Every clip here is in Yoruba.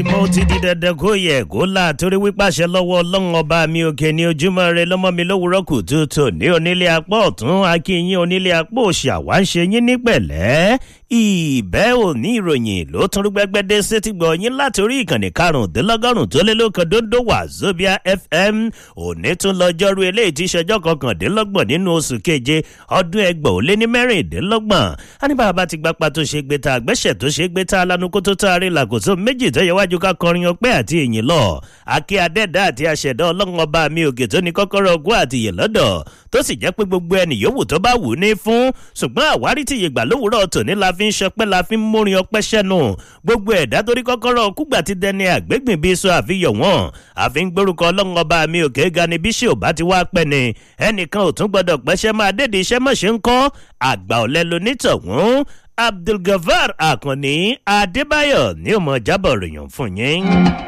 mo ti di dandan kó yẹ kó là torí wípàṣẹ lọ́wọ́ ọlọ́run ọba mi òkè ní ojúmọ́ rẹ lọ́mọ mi lówùúrọ̀ kùtùtù ní onílé apá ọ̀tún akínyìn onílé apá òsì àwa ń ṣe yín ní pẹ̀lẹ́ ìbẹ́ òní ìròyìn ló tún rúgbẹ́gbẹ́dẹ́ sétí gbọ́ yín láti orí ìkànnì karùndínlọ́gọ́rùn tó lé lóko dondo wazobia fm òní tún lọ́jọ́rú eléyìí tí ìṣẹ́jọ́ kọkàndínlọ́gbọ̀n nínú oṣù keje ọdún ẹgbọ̀n ó lé ní mẹ́rìndínlọ́gbọ̀n á ní bàbá ti gbapá tó ṣe gbé ta àgbẹ̀ṣẹ̀ tó ṣe gbé ta alánú kó tó tá a rí làkòtò méjì tó yẹ wájú ká kọrin ọpẹ́ àti ìyìn lọ akí adẹ́dá àti aṣẹ̀dá ọlọ́run ọba mi òkè tó ní kọ́kọ́rọ́ ogún àti ìyè lọ́dọ̀ tó sì jẹ́ pé gbogbo ẹnì yòówù tó bá wù ú ní fún ṣùgbọ́n àwárí tí ìyègbà lówùúrọ̀ tòní la fi ń ṣọpẹ́ la fi ń múrin ọpẹ́ ṣẹ́nu gbogbo ẹ̀dá torí kọ́kọ́rọ́ kúgbà ti dẹni àgbégbìn bíi sọ àfihàn wọn àfi ń gbórúkọ ọlọ́run ọba mi òkè ga ni bíṣẹ́ ò bá ti wá pẹ́ ni ẹnìkan ò tún gbọ́dọ̀ pẹ́ṣẹ́ máa dédé iṣẹ́ mọ̀ṣẹ́ ń kọ́ àgbà ọ̀lẹ́ lonítọ̀hún abdulgafar akànni adébáyọ̀ ní òmò jábọ̀ ròyìn fún yín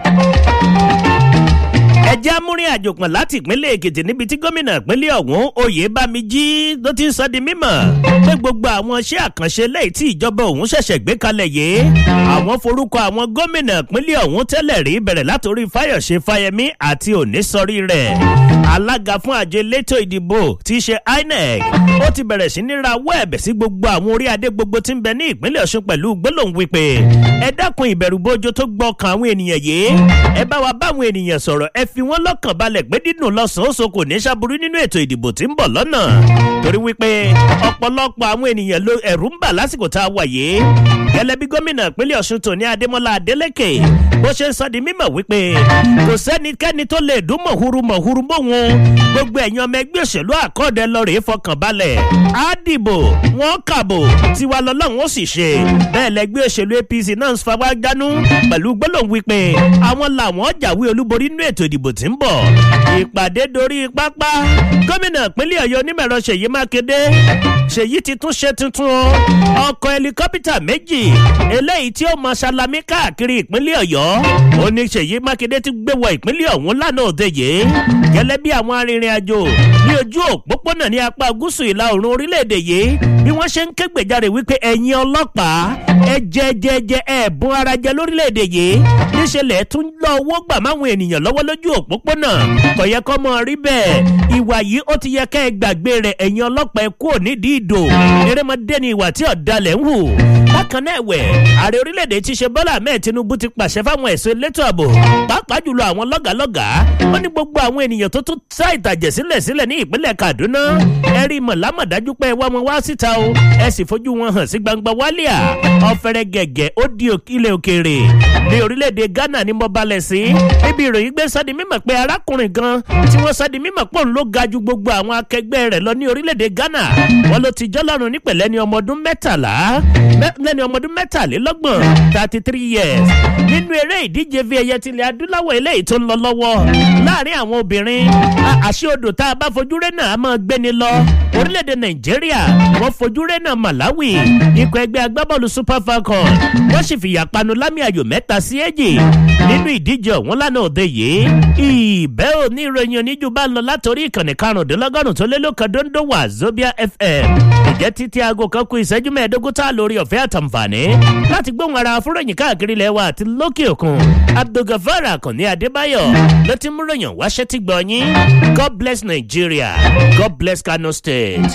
ẹjẹ́ amúrin àjòpọ̀ láti ìpínlẹ̀ èkìtì níbi tí gómìnà ìpínlẹ̀ ọ̀hún oyèbámijí ló ti ń sọ di mímọ̀ pé gbogbo àwọn iṣẹ́ àkànṣe lẹ́yìn tí ìjọba òun ṣẹ̀ṣẹ̀ gbé kalẹ̀ yìí àwọn forúkọ àwọn gómìnà ìpínlẹ̀ ọ̀hún tẹ́lẹ̀ rí bẹ̀rẹ̀ látòrí fáyọ̀ṣe fáyẹmí àti òníṣọrí rẹ̀ alága fún àjọ elétò ìdìbò tí í ṣe inec ó ti bẹ̀rẹ̀ sí ní rawọ́ ẹ̀bẹ̀ sí gbogbo àwọn orí adé gbogbo tí ń bẹ ní ìpínlẹ̀ ọ̀ṣun pẹ̀lú gbólóhùn wípé ẹ dákun ìbẹ̀rùbojo tó gbọ́kàn àwọn ènìyàn yìí ẹ bá wa báwọn ènìyàn sọ̀rọ̀ ẹ fi wọ́n lọ́kàn balẹ̀ pé dídùn lọ́sàn-án oṣù kò ní ṣàbùrú nínú ètò ìdìbò tí ń bọ̀ lọ́nà torí wípé ọ̀pọ̀lọpọ̀ àwọn ènìyàn ló ẹ̀rù ń bà lásìkò tá a wà yìí gẹ́lẹ́ bí gómìnà ìpínlẹ̀ ọ̀ṣun tòní adémọ́lá adélèké bó ṣe ń sọ di mímọ̀ wípé kò sẹ́nikẹ́ni tó lè dún mọ̀húrú mọ̀húrú mọ́wọn gbogbo ẹ̀yin ọmọ ẹgbẹ́ òṣèlú àkọọ́dẹ lọ́rẹ̀ẹ́ fọkàn balẹ̀ á dìbò wọ́n kàbò tiwa lọ́lọ́run ó sì ṣe bẹ́ẹ̀ lẹ́gbẹ́ òṣèlú apc náà ń fapá gánú pẹ̀lú gbólóhùn wípé àwọn làwọn jàwé olúborí nínú ètò ìdìbò tí ń bọ̀ ìpàdé dorí pápá gómìnà ìpínlẹ̀ ọ̀yọ́ onímọ̀ẹ̀rọ ṣèyí mákindé ṣèyí ti tún ṣe tuntun o ọkọ̀ ẹlikọ́pítà méjì eléyìí tí ó mọ ṣalami káàkiri ìpínlẹ̀ ọ̀yọ́ ó ní ṣèyí mákindé ti gbé wọ ìpínlẹ̀ ọ̀hún lánàá òde yìí gẹ́lẹ́ bí àwọn arìnrìn-àjò ní ojú òpópónà ní apá gúúsù ìlà oòrùn orílẹ̀-èdè yìí bí wọ́n ṣe ń ké gbèjáre wípé ẹ̀yin ọlọ́pàá ẹ jẹ jẹ jẹ ẹ̀bùn ara jẹ lórílẹ̀-èdè yìí níṣẹ́lẹ̀ tún lọ owó gbà máwọn ènìyàn lọ́wọ́ lójú òpópónà kò yẹ kọ́ mọ́ rí bẹ́ẹ̀ ìwà yìí ó ti yẹ ká ẹ gbàgbé rẹ̀ ẹ̀yin ọlọ́pàá ẹ kúrò nídìí ìdò erémọdé ni ìwà tí ọ̀dàlẹ̀ ń hù bákan náà ẹ̀wẹ̀ ààrẹ orílẹ̀-èdè ti ṣe bọ́lá ahmed tinubu ti pàṣẹ fáwọn ẹ̀sọ́ elétò ààbò pàápàá jùlọ àwọn lọ́gàálọ́gàá ó ní gbogbo àwọn ènìyàn tó tún sá ìtàjẹ̀ sílẹ̀ sílẹ̀ ní ìpínlẹ̀ kaduna ẹ rí mọ̀lámọ̀dájú pé ẹ wá wọn wá síta o ẹ sì fojú wọn hàn sí gbangba wálíà ọ̀fẹ́rẹ́ gẹ̀gẹ̀ ó di ilẹ̀ òkèèrè ní orílẹ̀-èdè ghana ni mo balẹ̀ sí níbi ìròyìn gbé sọ́di mímọ̀ pé arákùnrin gan tí wọ́n sọ́di mímọ̀ pọ̀ ló ga ju gbogbo àwọn akẹgbẹ́ rẹ̀ lọ ní orílẹ̀-èdè ghana wọ́n ló ti jọ́lọ́run nípẹ̀lẹ́ ní ọmọ ọdún mẹ́tàlá lẹ́ni ọmọ ọdún mẹ́tàlélọ́gbọ̀n thirty three years nínú eré ìdíje fi ẹyẹ tilẹ̀ adúláwọ̀ eléyìí tó ń lọ lọ́wọ́ láàrin àwọn obìnrin àṣé odò tá a bá fojú rẹ̀ náà a máa gbéni lọ orílẹ̀-èdè nàìjíríà wọ́n fojú rẹ̀ náà malawi ikọ̀ ẹgbẹ́ agbábọ́ọ̀lù super falcon wọ́n sì fìyà panu lámì ayò mẹ́ta sí èjì nínú ìdíje ọ̀hún lánàá òde yìí ìbẹ́ òní ìròyìn oníjú bá lọ látòrí ìkànnì karùndínlọ́gọ́rùn tó lé lóka dondo wà zobia fm ìjẹ́ títí aago kan kú ìṣẹ́jú mẹ́ẹ̀ẹ́dógún tá a lórí ọ̀fẹ́ àtàǹfààní láti gbóhùn ara afúròyìn káàkiri ilẹ̀ wa àti lókè òkun abdulgafar akànní adébáyọ̀ ló ti mú ròyìn wáṣẹ́ tí gbọ́ yín god bless nigeria god bless kano state.